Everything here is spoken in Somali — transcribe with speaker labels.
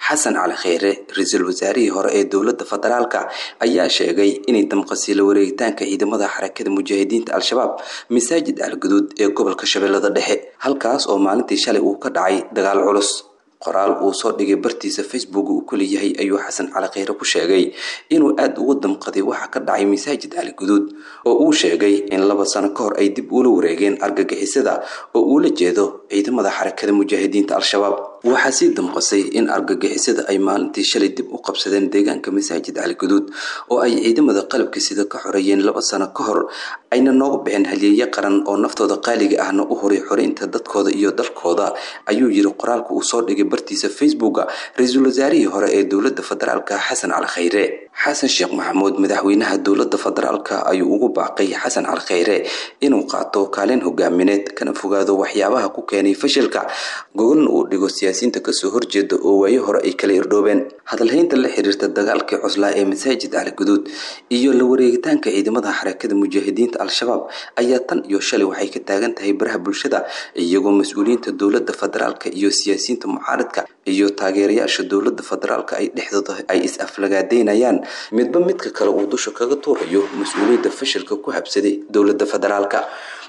Speaker 1: xasan cali kheyre ra-iisul wasaarihii hore ee dowladda federaalka ayaa sheegay inay damqasay la wareegitaanka ciidamada xarakada mujaahidiinta al-shabaab masaajid alguduud ee gobolka shabeellada dhexe halkaas oo maalintii shalay uu ka dhacay dagaal culus qoraal uu soo dhigay bartiisa facebook uu ku leeyahay ayuu xasan cali kheyre ku sheegay inuu aada uga damqaday waxa ka dhacay masaajid ali guduud oo uu sheegay in laba sano ka hor ay dib ula wareegeen argagixisada oo uula jeedo ciidamada xarakada mujaahidiinta al-shabaab waxaa sii damqasay in argagixisada ay maalintii shalay dib u qabsadeen deegaanka masaajid cali guduud oo ay ciidamada qalabka sida ka xoreeyeen laba sano ka hor ayna nooga bixin halyeeye qaran oo naftooda qaaliga ahna u horay xoreynta dadkooda iyo dalkooda ayuu yiri qoraalka uu soo dhigay bartiisa facebooka ra-iisul wasaarihii hore ee dowladda federaalka xasan cali kheyre xasan sheekh maxamuud madaxweynaha dowladda federaalka ayuu ugu baaqay xasan cali kheyre inuu qaato kaalin hogaamineed kana fogaado waxyaabaha ku keenay fashilka gogolna uu dhigo siyaasiyiinta kasoo horjeeda oo waayo hore ay kala irdhoobeen hadalhaynta la xiriirta dagaalkii cuslaa ee masaajid cali guduud iyo la wareegitaanka ciidamada xarakada mujaahidiinta al-shabaab ayaa tan iyo shalay waxay ka taagan tahay baraha bulshada iyagoo mas-uuliyiinta dowladda federaalka iyo siyaasiyiinta mucaaradka iyo taageerayaasha dowladda federaalka ay dhexdooda ay is-aflagaadeynayaan midba midka kale uu dusha kaga tuurayo mas-uuliyadda fashilka ku habsaday dowladda federaalka